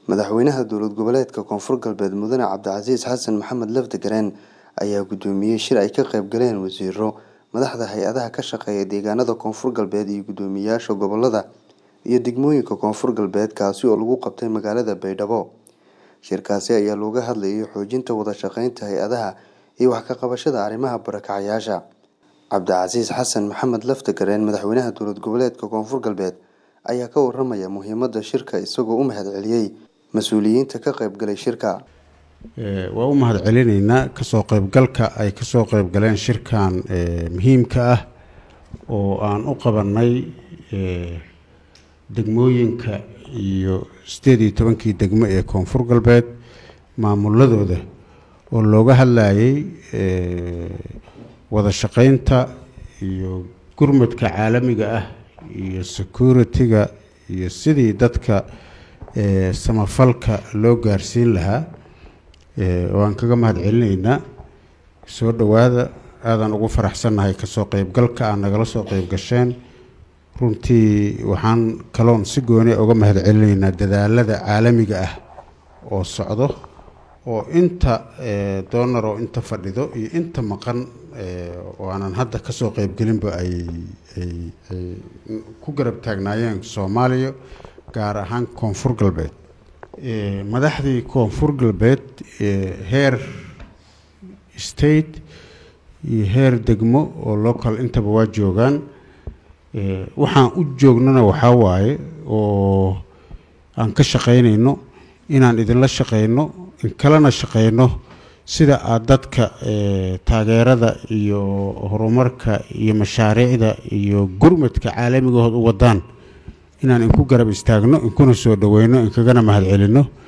madaxweynaha dowlad goboleedka koonfur galbeed mudane cabdicasiis xasan maxamed lafdigareen ayaa gudoomiyey shir ay ka qayb galeen wasiiro madaxda hay-adaha ka shaqeeya deegaanada koonfur galbeed iyo guddoomiyayaasha gobolada iyo degmooyinka koonfur galbeed kaasi oo lagu qabtay magaalada baydhabo shirkaasi ayaa looga hadlayay xoojinta wada shaqeynta hay-adaha iyo wax ka qabashada arrimaha barakacayaasha cabdicasiis xasan maxamed lafdigareen madaxweynaha dowlad goboleedka koonfur galbeed ayaa ka waramaya muhiimada shirka isagoo u mahad celiyey mas-uuliyiinta ka qaybgalay shirka waa u mahad celinaynaa kasoo qaybgalka ay kasoo qaybgaleen shirkan muhiimka ah oo aan u qabanay degmooyinka iyo sideed iyo tobankii degmo ee koonfur galbeed maamuladooda oo looga hadlayay wada shaqeynta iyo gurmadka caalamiga ah iyo security-ga iyo sidii dadka samafalka loo gaarsiin lahaa waan kaga mahad celinaynaa soo dhowaada aadaan ugu faraxsannahay kasoo qeybgalka aad nagala soo qeyb gasheen runtii waxaan kaloon si gooni uga mahad celinaynaa dadaalada caalamiga ah oo socdo oo inta doonar oo inta fadhido iyo inta maqan oo aanan hadda kasoo qeybgelinba ay ay ku garab taagnaayeen soomaaliya gaar ahaan koonfur galbeed madaxdii koonfur galbeed heer state iyo heer degmo oo local intaba waa joogaan waxaan u joognana waxaa waaye oo aan ka shaqaynayno inaan idinla shaqayno in kalena shaqayno sida aada dadka taageerada iyo horumarka iyo mashaariicda iyo gurmadka caalamigahood u wadaan inaan inku garab istaagno inkuna soo dhaweyno inkagana mahad celino